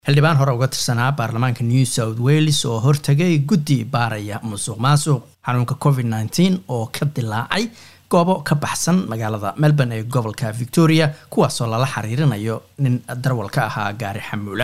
xildhibaan hore uga tirsanaa baarlamaanka new south wales oo hortagay guddi baaraya musuq maasuq xanuunka covid nteen oo ka dilaacay goobo ka baxsan magaalada melbourne ee gobolka victoria kuwaasoo lala xiriirinayo nin darwal ka ahaa gaari xamuula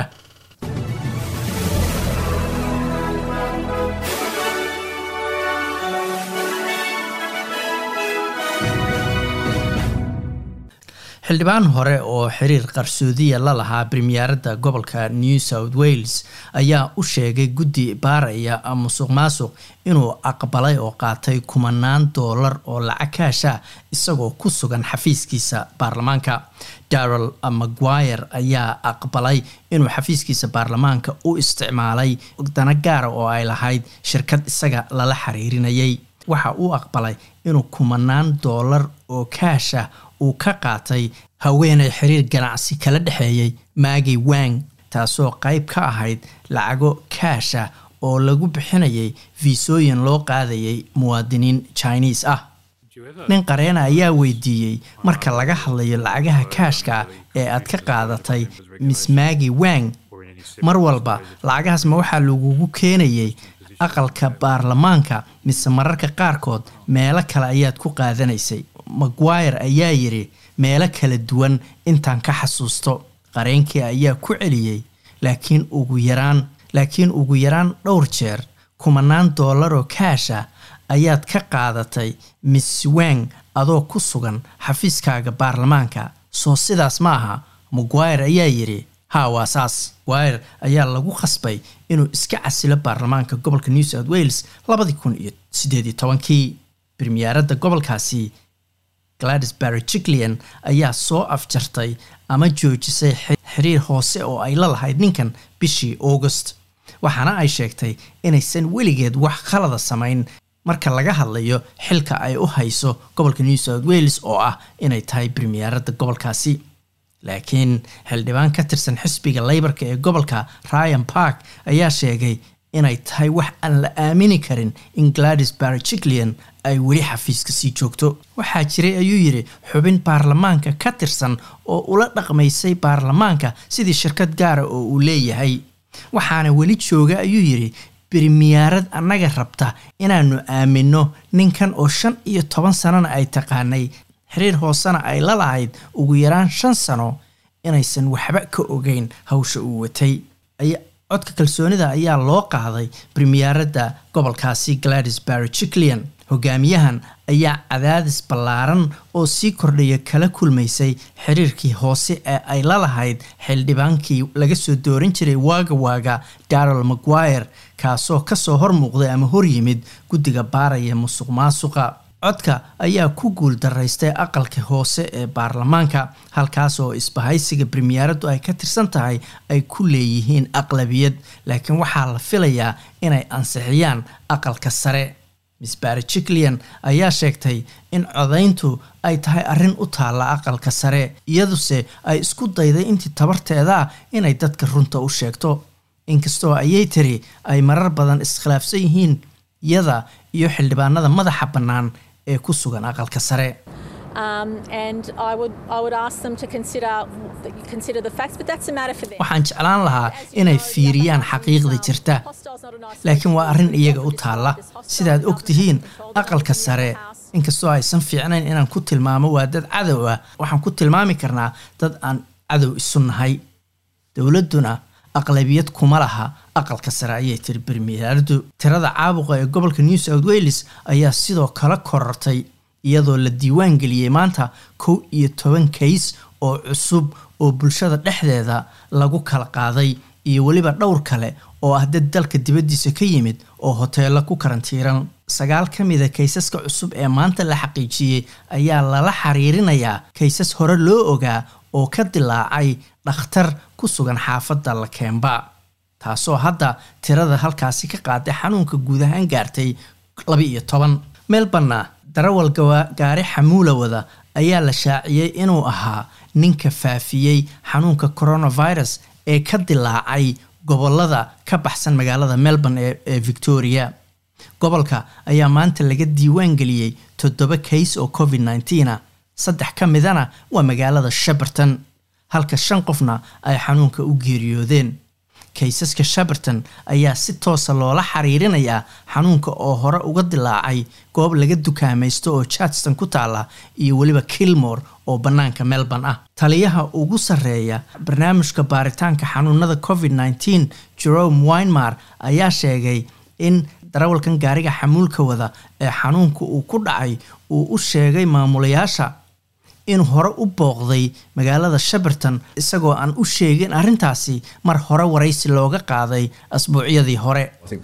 xildhibaan hore oo xiriir qarsoodiya la lahaa bremiyaaradda gobolka new south wales ayaa u sheegay guddi baaraya musuq maasuq inuu aqbalay oo qaatay kumanaan doolar oo lacag kaasha isagoo ku sugan xafiiskiisa baarlamaanka darrel maguire ayaa aqbalay inuu xafiiskiisa baarlamaanka u isticmaalay dana gaara oo ay lahayd shirkad isaga lala xiriirinayay waxa uu aqbalay inuu kumanaan doolar oo kaasha uu ka qaatay haweenay xiriir ganacsi kala dhexeeyay maagi wang taasoo qayb ka ahayd lacago kaasha oo lagu bixinayay fiisooyin loo qaadayay muwaadiniin jiniis ah nin qareena ayaa weydiiyey marka laga hadlayo lacagaha kaashka ee aad ka qaadatay miss maagi wang mar walba lacagahaas ma waxaa lagugu keenayay aqalka baarlamaanka mise mararka qaarkood meelo kale ayaad ku qaadanaysay maguire ayaa yidhi meelo kala duwan intaan ka xasuusto qareenkii ayaa ku celiyey laakiin ugu yaraan laakiin ugu yaraan dhowr jeer kumanaan doolaroo kaasha ayaad ka qaadatay miss wang adoo ku sugan xafiiskaaga baarlamaanka soo sidaas ma aha maguire ayaa yidhi ha waa saas wire ayaa lagu khasbay inuu iska casilo baarlamaanka gobolka new south wales labadii kun iyo sideed iyo tobankii bremiyaaradda gobolkaasi gladys barry jiclian ayaa soo afjartay ama joojisay xiriir hoose oo ay la lahayd ninkan bishii august waxaana ay sheegtay inaysan weligeed wax khalada samayn marka laga hadlayo xilka ay u hayso gobolka new south wales oo ah inay tahay bremiyaaradda gobolkaasi laakiin xildhibaan ka tirsan xisbiga leybarka ee gobolka ryan park ayaa sheegay inay tahay wax aan la aamini karin in gladys barry jiclian ay weli xafiiska sii joogto waxaa jiray ayuu yidhi xubin baarlamaanka ka tirsan oo ula dhaqmaysay baarlamaanka sidii shirkad gaara oo uu leeyahay waxaana weli jooga ayuu yidhi bremiyaarad annaga rabta inaanu aamino ninkan oo shan iyo toban sanona ay taqaanay xiriir hoosena ay la lahayd ugu yaraan shan sano inaysan waxba ka ogeyn hawsha uu watay codka kalsoonida ayaa loo qaaday bremiyaaradda gobolkaasi gladys barry jiclian hogaamiyahan ayaa cadaadis ballaaran oo sii kordhaya kala kulmaysay xiriirkii hoose ee ay la lahayd xildhibaankii laga soo dooran jiray waaga waaga darrel maguire kaasoo kasoo hor muuqday ama horyimid guddiga baaraya musuq maasuqa codka ayaa ku guul daraystay aqalka hoose ee baarlamaanka halkaas oo isbahaysiga bremiyaaraddu ay ka tirsan tahay ay ku leeyihiin aqlabiyad laakiin waxaa la filayaa inay ansixiyaan aqalka sare miss barry jiclian ayaa sheegtay in codayntu ay tahay arrin u taalla aqalka sare iyaduse ay isku dayday intii tabarteeda inay dadka runta u sheegto inkastoo ayay tiri ay marar badan iskhilaafsan yihiin iyada iyo xildhibaanada madaxa bannaan ee ku sugan aqalka sare waxaan jeclaan lahaa inay fiiriyaan xaqiiqda jirta laakiin waa arrin iyaga u taalla sidaad og tihiin aqalka sare inkastoo aysan fiicnayn inaan ku tilmaamo waa dad cadow ah waxaan ku tilmaami karnaa dad aan cadow isu nahay dowladduna aqlabiyad kuma laha aqalka sare ayay tiri bremiyaaraddu tirada caabuqa ee gobolka new south wales ayaa sidoo kale korortay iyadoo la diiwaan geliyey maanta kow iyo toban kays oo cusub oo bulshada dhexdeeda lagu kala qaaday iyo weliba dhowr kale oo ah dad dalka dibaddiisa ka yimid oo hoteello ku karantiiran sagaal ka mida kaysaska cusub ee maanta la xaqiijiyey ayaa lala xiriirinayaa kaysas hore loo ogaa oo ka dilaacay dhakhtar ku sugan xaafadda lakemba taasoo hadda tirada halkaasi ka qaaday xanuunka guud ahaan gaartay laba iyo toban melborna darawal gaari xamuula wada ayaa la shaaciyey inuu ahaa ninka faafiyey xanuunka coronavirus ee ka dilaacay gobolada ka baxsan magaalada melbourne ee victoria gobolka ayaa maanta laga diiwaan geliyey toddoba kays oo covid nneteen a saddex ka midana waa magaalada sheberton halka shan qofna ay xanuunka u geeriyoodeen kaysaska shaberton ayaa si toosa loola xiriirinayaa xanuunka oo hore uga dilaacay goob laga dukaamaysto oo chartston ku taala iyo weliba kilmore oo bannaanka melbourne ah taliyaha ugu sarreeya barnaamijka baaritaanka xanuunada covid nteen jerome winmar ayaa sheegay in darawalkan gaariga xamuulka wada ee xanuunka uu ku dhacay uu u sheegay maamulayaasha in hore u booqday magaalada shaberton isagoo aan u sheegin arrintaasi mar hore waraysi looga qaaday asbuucyadii hore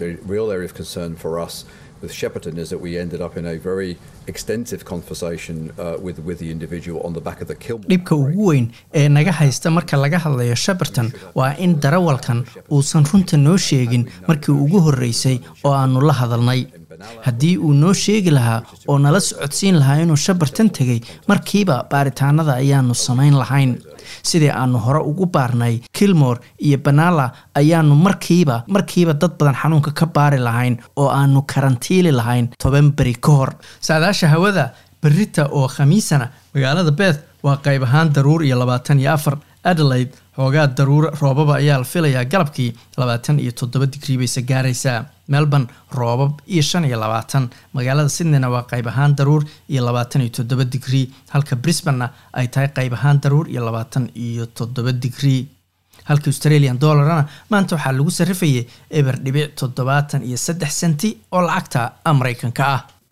with Shepperton is that we ended up in a very extensive conversation uh, with, with the individual on the back of the Kilmore. dhibka ugu weyn ee naga haysta marka laga hadlayo Shepperton waa in darawalkan uusan runta noo sheegin markii ugu horreysay oo aanu la hadalnay haddii uu noo sheegi lahaa oo nala socodsiin lahaa inuu shabartan tegay markiiba baaritaanada ayaanu samayn lahayn sidii aanu hore ugu baarnay kilmore iyo banala ayaanu markiiba markiiba dad badan xanuunka ka baari lahayn oo aanu karantiili lahayn toban beri ka hor saadaasha hawada berita oo khamiisana magaalada beth waa qayb ahaan daruur iyo labaatan iyo afar adelaide xoogaa daruur roobaba ayaa la filayaa galabkii labaatan iyo toddoba digrii bayse gaaraysaa melbourne roobab iyo shan iyo labaatan magaalada sydneyna waa qayb ahaan daruur iyo labaatan iyo toddoba digrii halka brisbanena ay tahay qayb ahaan daruur iyo labaatan iyo toddoba digrii halka australian dollarna maanta waxaa lagu sarrifayay eber dhibic toddobaatan iyo saddex senti oo lacagta mareykanka ah